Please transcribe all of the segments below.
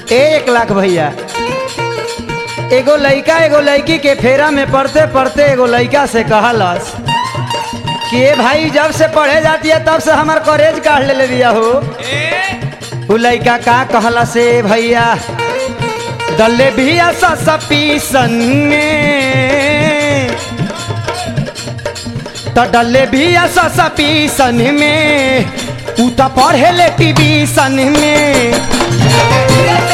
एक लाख भैया एगो लइका एगो लड़की के फेरा में पढ़ते पढ़ते एगो लइका से कहलस कि ए भाई जब से पढ़े जाती है तब से हमार कॉलेज काढ़ ले ले बिया हो उ लइका का कहला से भैया दल्ले बिया सपीसन में तो डल्ले बिया सपीसन में उ तो पढ़े ले टीवीसन में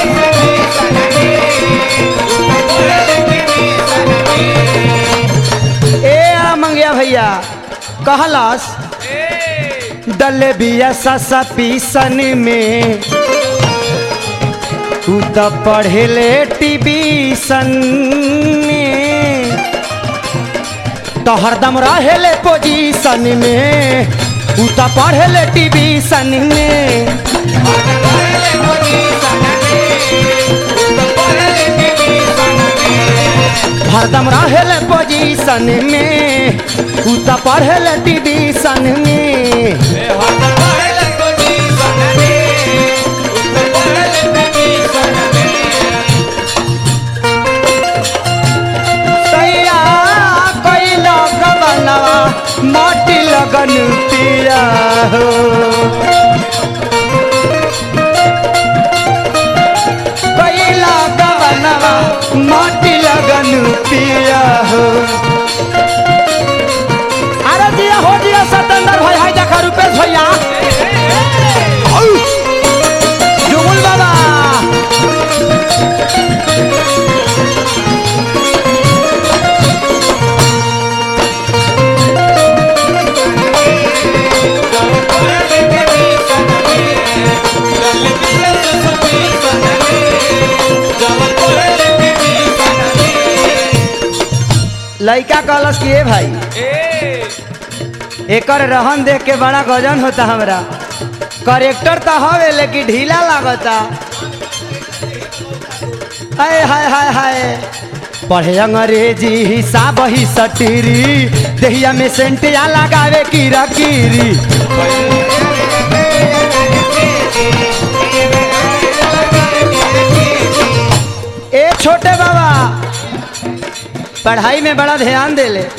ए आ मंगिया भैया कहलस डल्ले बिया सपीसन में तू तो पढ़ेले टीवीसन में तो हरदम रहेले पोजीशन में तू तो पढ़ेले टीवीसन में हरदम रहेले पोजीशन में तू तो पढ़ेले टीवीसन में सैया कोई लोग बनवा मोटी लगन पिया हो कोई लोग बनवा मोटी लगन पिया हो अरे दिया हो दिया सतेंद्र भाई हाय देखा रुपेश भैया औ! जुगुल बाबा लइका कहलस कि ए भाई एकर रहन देख के बड़ा गजन होता हमरा करेक्टर तो हवे लेकिन ढीला लागता हाय हाय हाय हाय पढ़े अंग्रेजी हिसाब ही सटीरी देहिया में सेंटिया लगावे कीरा कीरी ए छोटे बाबा पढ़ाई में बड़ा ध्यान दे ले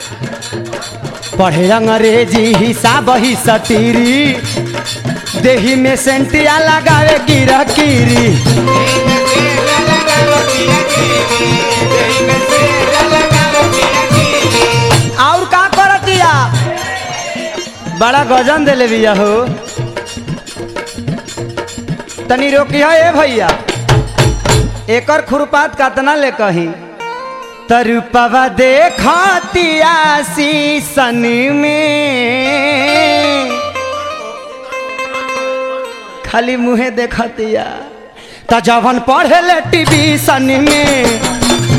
पढ़े अंग्रेजी हिसाब ही सटीरी देही में सेंटिया लगावे कीरा कीरी और का करतिया बड़ा गजन देले बिया हो तनी रोकिया ए भैया एकर खुरपात कतना ले कही तरुपवा देखतिया सन में खाली मुहे देखतिया त जवन पढ़े ले टीवी सन में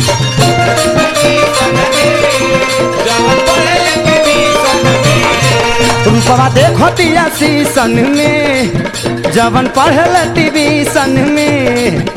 रूपवा देखतिया सन में जवन पढ़े ले टीवी सन में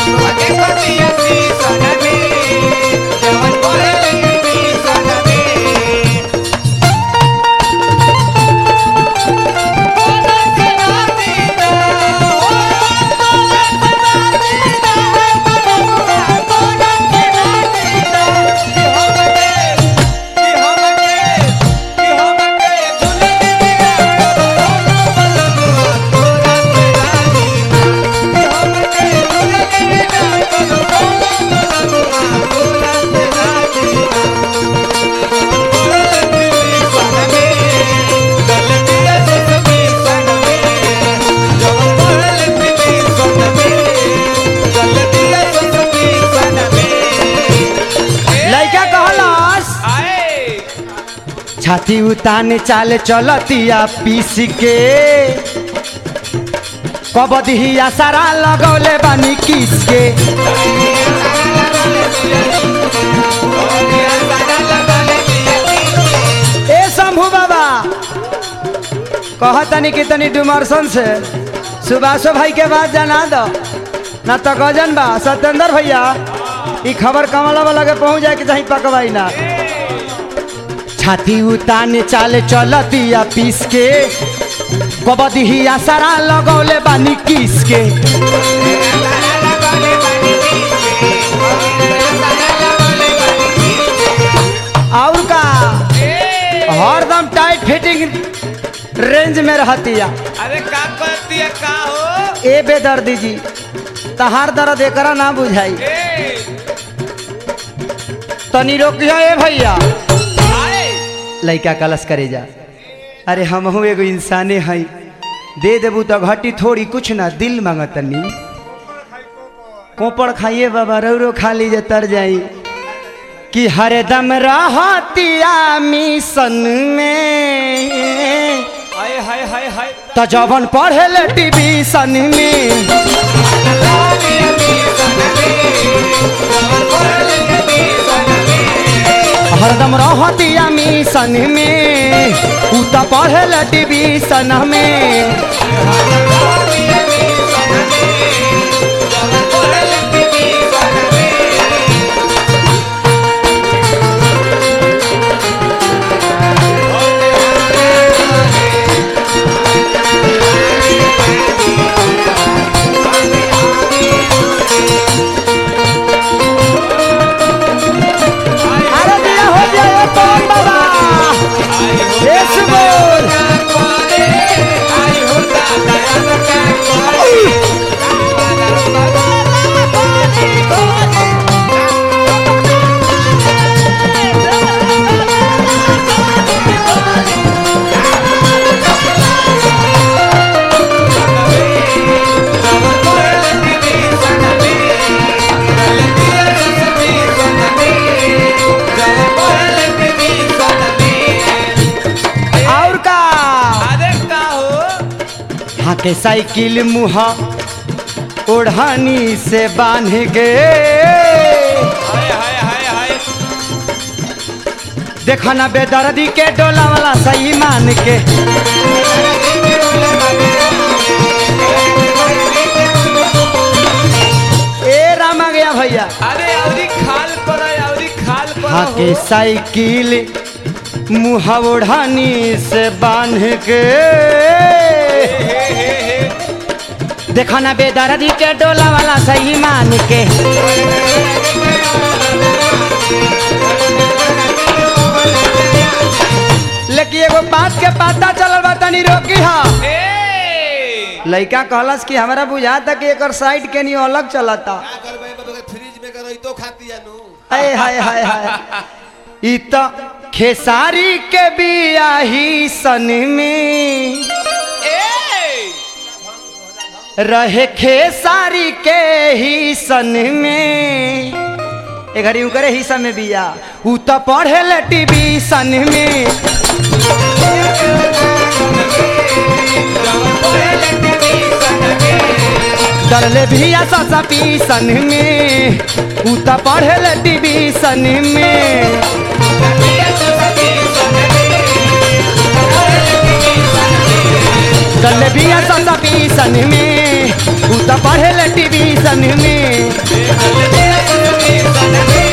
लइका कहलस छाती उताने चाले चलतिया पीस के कबदिया सारा लगौले बानी किस के ए शंभू बाबा कहतनी कि तनी डुमरसन से सुभाषो भाई के बात जाना दो ना तो गजन बा सत्येंद्र भैया ई खबर कमला वाला के पहुंच जाए कि चाहे पकवाई ना छाती उताने चाले चलतिया पीस के कबदिया सारा लगौले बानी किस के रेंज में रहतिया अरे का करती है का हो ए बेदर्दी जी तहार दर्द एकरा ना बुझाई ए तनी रोकिया ए भैया आए लइका कलश करे जा अरे हमहू एगो इंसाने हई दे देबू तो घटी थोड़ी कुछ ना दिल मांगतनी कोपड़ खाइए बाबा रौरो खा लीजिए तर जाई कि हरदम रहतिया मिशन में हाय हाय हाय हाय त जवन पढ़े टीवीशन में हरदम रहतिया मिशन में उ त पढ़े टीवीशन में अरे दिया हो जाए पवन बाबा यस बोल और का अरे का हो हाँ के साइकिल मुहा ओढ़ानी से बांध के हाय हाय हाय हाय देखा ना बेदर्दी के डोला वाला सही मान के ए रामा गया भैया अरे औरी खाल पर औरी खाल पर हाँ के हो साइकिल मुहा ओढ़ानी से बांध के हे हे हे देखा ना बेदर्दी के डोला वाला सही मान के लेकिन एगो बात के पता चलल बा तनी रोकी हा ए लइका कहलस कि हमरा बुझाता कि एकर साइड के नहीं अलग चलता का करबै मतलब फ्रिज में कर तो खाती है नु हाय हाय हाय हाय ई त खेसारी के बियाही सन में ए रहे खेसारी के ही सन में ए घड़ी उकरे ही सन में बिया उ त पढ़े ले टीवी सन में डरले भी ससा पी सन में उ त पढ़े ले टीवी सन में डरले भी ससा पी सन में उ त पढ़े ले टीवी सन में